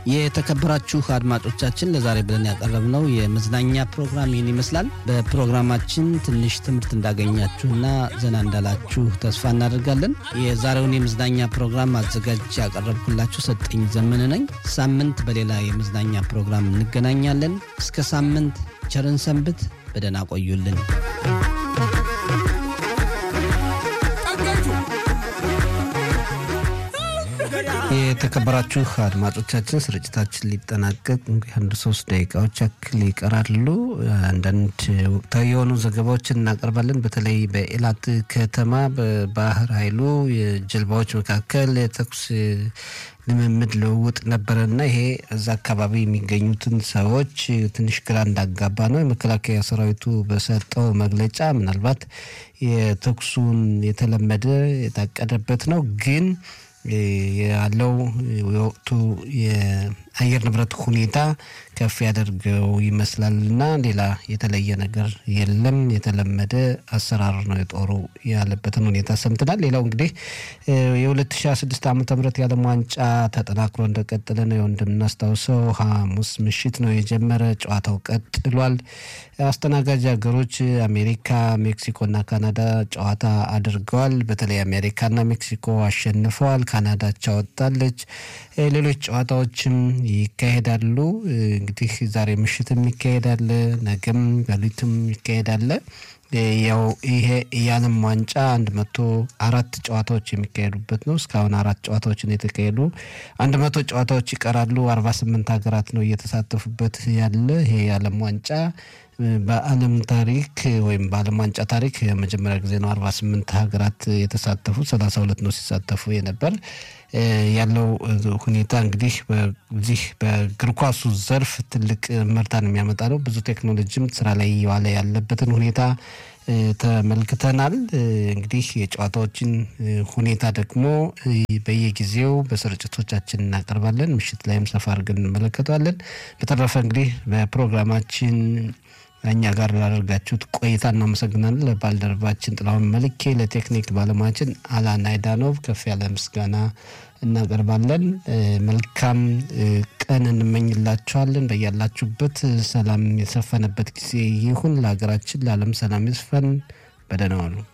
የተከበራችሁ አድማጮቻችን ለዛሬ ብለን ያቀረብነው የመዝናኛ ፕሮግራም ይህን ይመስላል። በፕሮግራማችን ትንሽ ትምህርት እንዳገኛችሁና ዘና እንዳላችሁ ተስፋ እናደርጋለን። የዛሬውን የመዝናኛ ፕሮግራም አዘጋጅ ያቀረብኩላችሁ ሰጠኝ ዘመን ነኝ። ሳምንት በሌላ የመዝናኛ ፕሮግራም እንገናኛለን። እስከ ሳምንት ቸርን ሰንብት። በደህና ቆዩልን። የተከበራችሁ አድማጮቻችን ስርጭታችን ሊጠናቀቅ እንግዲህ አንድ ሶስት ደቂቃዎች ያክል ይቀራሉ። አንዳንድ ወቅታዊ የሆኑ ዘገባዎችን እናቀርባለን። በተለይ በኤላት ከተማ በባህር ኃይሉ የጀልባዎች መካከል የተኩስ ልምምድ ልውውጥ ነበረና ይሄ እዛ አካባቢ የሚገኙትን ሰዎች ትንሽ ግራ እንዳጋባ ነው። የመከላከያ ሰራዊቱ በሰጠው መግለጫ ምናልባት የተኩሱን የተለመደ የታቀደበት ነው ግን ያለው የወቅቱ የአየር ንብረት ሁኔታ ከፍ ያደርገው ይመስላል እና ሌላ የተለየ ነገር የለም። የተለመደ አሰራር ነው የጦሩ ያለበትን ሁኔታ ሰምተናል። ሌላው እንግዲህ የ2016 ዓ ም የዓለም ዋንጫ ተጠናክሮ እንደቀጠለ ነው። ይኸው እንደምናስታውሰው ሐሙስ ምሽት ነው የጀመረ። ጨዋታው ቀጥሏል። አስተናጋጅ ሀገሮች አሜሪካ፣ ሜክሲኮና ካናዳ ጨዋታ አድርገዋል። በተለይ አሜሪካና ሜክሲኮ አሸንፈዋል። ካናዳ አቻ ወጥታለች። ሌሎች ጨዋታዎችም ይካሄዳሉ። እንግዲህ ዛሬ ምሽትም ይካሄዳል፣ ነገም ሌሊትም ይካሄዳል። ያው ይሄ የዓለም ዋንጫ አንድ መቶ አራት ጨዋታዎች የሚካሄዱበት ነው። እስካሁን አራት ጨዋታዎችን የተካሄዱ አንድ መቶ ጨዋታዎች ይቀራሉ። አርባ ስምንት ሀገራት ነው እየተሳተፉበት ያለ ይሄ የዓለም ዋንጫ በዓለም ታሪክ ወይም በዓለም ዋንጫ ታሪክ የመጀመሪያ ጊዜ ነው። አርባ ስምንት ሀገራት የተሳተፉ ሰላሳ ሁለት ነው ሲሳተፉ የነበር ያለው ሁኔታ እንግዲህ በዚህ በእግር ኳሱ ዘርፍ ትልቅ ምርታን የሚያመጣ ነው። ብዙ ቴክኖሎጂም ስራ ላይ እየዋለ ያለበትን ሁኔታ ተመልክተናል። እንግዲህ የጨዋታዎችን ሁኔታ ደግሞ በየጊዜው በስርጭቶቻችን እናቀርባለን። ምሽት ላይም ሰፋ አድርገን እንመለከተዋለን። በተረፈ እንግዲህ በፕሮግራማችን እኛ ጋር ላደርጋችሁት ቆይታ እናመሰግናለን። ለባልደረባችን ጥላሁን መልኬ፣ ለቴክኒክ ባለሙያችን አላን አይዳኖቭ ከፍ ያለ ምስጋና እናቀርባለን። መልካም ቀን እንመኝላችኋለን። በያላችሁበት ሰላም የሰፈነበት ጊዜ ይሁን። ለሀገራችን ለዓለም ሰላም ይስፈን። በደህና ዋሉ።